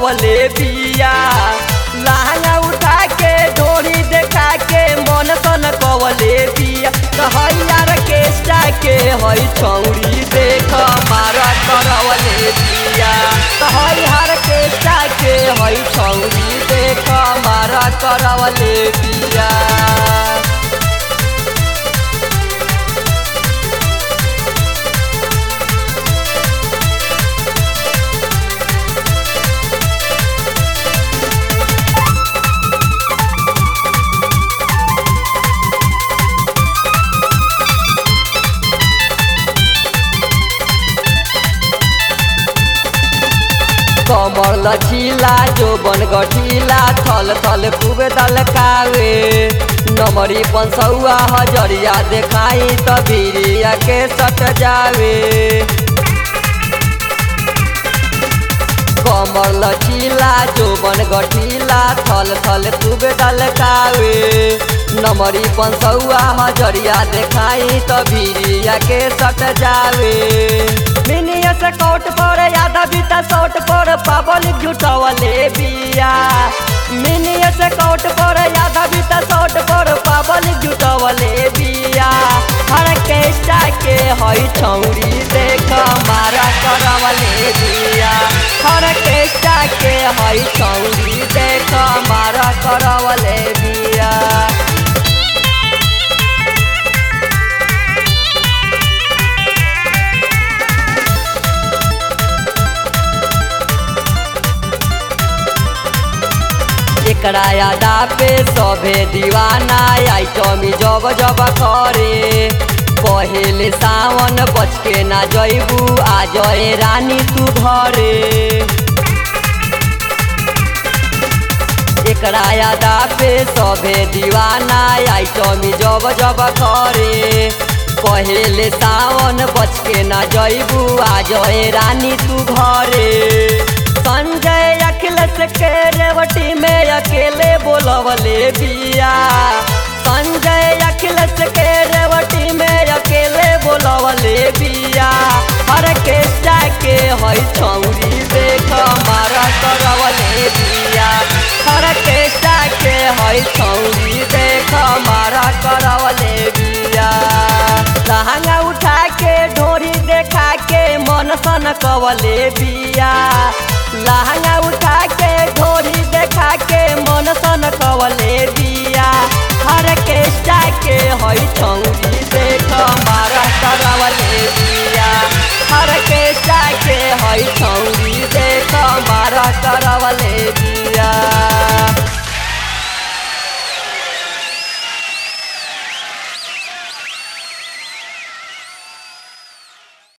करवले बिया लहंगा उठा के डोरी देखा के मन सन कवले बिया कहैयार के के हई छौरी देख मारा करवले बिया कहैयार के के हई छौरी देख मारा करवले बिया कमर लचीला जो बन गठीला थल थल खूब दलकावे नमरी पंसौआ हजरिया देखाई त बिरिया के सट जावे कमर लचीला जो बन गठीला थल थल खूब दलकावे नमरी पंसौआ हजरिया देखाई त बिरिया के सट जावे मिनिया से कोट पर यादा बीता सोट पर पावल जुटवले बिया मिनिया से कोट पर यादा बीता सोट पर पावल जुटवले बिया हर केष्टा के हई छौरी देख मारा करवले बिया हर केष्टा के हई छौरी देख मारा करवले बिया एकरा यादा पे सभे दीवाना आइटमी जब जब करे पहले सावन बच के ना जैबू आ जय रानी तू घरे एकरा यादा पे सभे दीवाना आइटमी जब जब करे पहले सावन बच के ना जैबू आ जय रानी तू घरे संजय अखिलेश के रेवटी में अकेले बोलवले बिया संजय अखिलेश के रेवटी में अकेले बोलवले बिया हर के के हई छौरी देख मारा करवले बिया हर के के हई छौरी देख मारा करवले बिया लहंगा उठा के ढोरी देखा के मन सन कवले बिया लहंगा उठा के ढोरी देखा के मन सन कवले बिया हर के के हई छौरी देख मारा करवले बिया हर के के हई छौरी देख मारा करवले बिया